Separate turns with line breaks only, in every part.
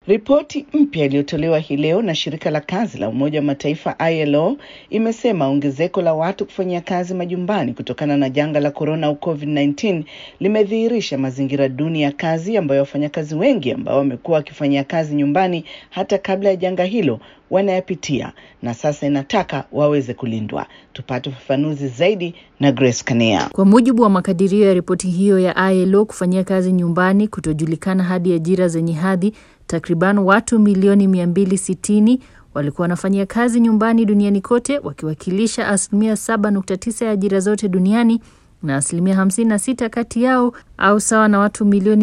Ripoti mpya iliyotolewa hii leo na shirika la kazi la Umoja wa Mataifa ILO imesema ongezeko la watu kufanyia kazi majumbani kutokana na janga la korona au COVID-19 limedhihirisha mazingira duni ya kazi ambayo wafanyakazi wengi ambao wamekuwa wakifanyia kazi nyumbani hata kabla ya janga hilo wanayapitia na sasa inataka waweze kulindwa. Tupate ufafanuzi zaidi na Grace Kania.
Kwa mujibu wa makadirio ya ripoti hiyo ya ILO, kufanyia kazi nyumbani kutojulikana hadi ajira zenye hadhi, takriban watu milioni 260 walikuwa wanafanyia kazi nyumbani duniani kote, wakiwakilisha asilimia 7.9 ya ajira zote duniani na asilimia 56 kati yao au sawa na watu milioni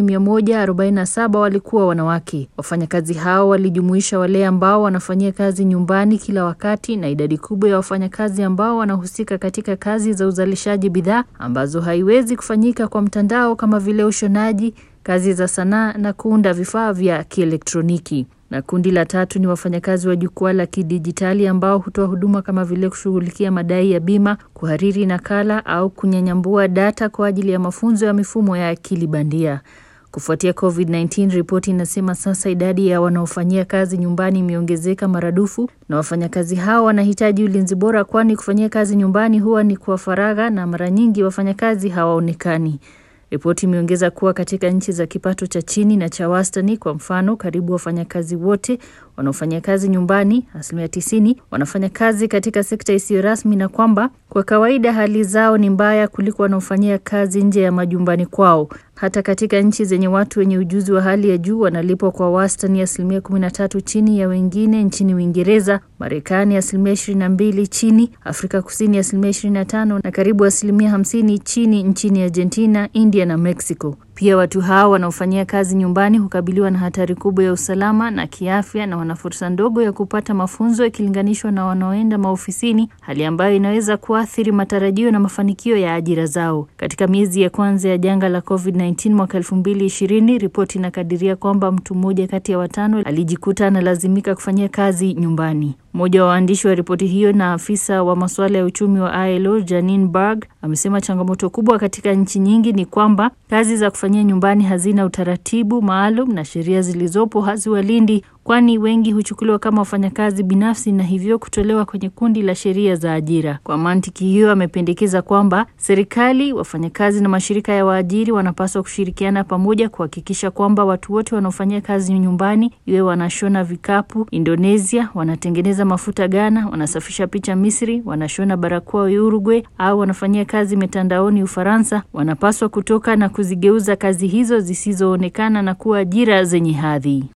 147 walikuwa wanawake. Wafanyakazi hao walijumuisha wale ambao wanafanyia kazi nyumbani kila wakati na idadi kubwa ya wafanyakazi ambao wanahusika katika kazi za uzalishaji bidhaa ambazo haiwezi kufanyika kwa mtandao kama vile ushonaji, kazi za sanaa na kuunda vifaa vya kielektroniki na kundi la tatu ni wafanyakazi wa jukwaa la kidijitali ambao hutoa huduma kama vile kushughulikia madai ya bima, kuhariri nakala au kunyanyambua data kwa ajili ya mafunzo ya mifumo ya akili bandia. Kufuatia COVID-19, ripoti inasema sasa idadi ya wanaofanyia kazi nyumbani imeongezeka maradufu, na wafanyakazi hao wanahitaji ulinzi bora, kwani kufanyia kazi nyumbani huwa ni kwa faragha na mara nyingi wafanyakazi hawaonekani. Ripoti imeongeza kuwa katika nchi za kipato cha chini na cha wastani, kwa mfano, karibu wafanyakazi wote wanaofanya kazi nyumbani, asilimia tisini, wanafanya kazi katika sekta isiyo rasmi, na kwamba kwa kawaida hali zao ni mbaya kuliko wanaofanyia kazi nje ya majumbani kwao. Hata katika nchi zenye watu wenye ujuzi wa hali ya juu wanalipwa kwa wastani asilimia kumi na tatu chini ya wengine nchini Uingereza, Marekani asilimia ishirini na mbili chini, Afrika Kusini asilimia ishirini na tano na karibu asilimia hamsini chini nchini Argentina, India na Mexico. Pia watu hao wanaofanyia kazi nyumbani hukabiliwa na hatari kubwa ya usalama na kiafya na wana fursa ndogo ya kupata mafunzo ikilinganishwa na wanaoenda maofisini, hali ambayo inaweza kuathiri matarajio na mafanikio ya ajira zao. Katika miezi ya kwanza ya janga la COVID-19 mwaka 2020, ripoti inakadiria kwamba mtu mmoja kati ya watano alijikuta analazimika kufanyia kazi nyumbani. Mmoja wa waandishi wa ripoti hiyo na afisa wa masuala ya uchumi wa ILO Janine Berg amesema changamoto kubwa katika nchi nyingi ni kwamba kazi za kufanyia nyumbani hazina utaratibu maalum na sheria zilizopo haziwalindi, kwani wengi huchukuliwa kama wafanyakazi binafsi na hivyo kutolewa kwenye kundi la sheria za ajira. Kwa mantiki hiyo, amependekeza kwamba serikali, wafanyakazi na mashirika ya waajiri wanapaswa kushirikiana pamoja kuhakikisha kwamba watu wote wanaofanyia kazi nyumbani, iwe wanashona vikapu Indonesia, wanatengeneza mafuta Ghana, wanasafisha picha Misri, wanashona barakoa Uruguay au wanafanyia kazi mitandaoni Ufaransa, wanapaswa kutoka na kuzigeuza kazi hizo zisizoonekana na kuwa ajira zenye hadhi.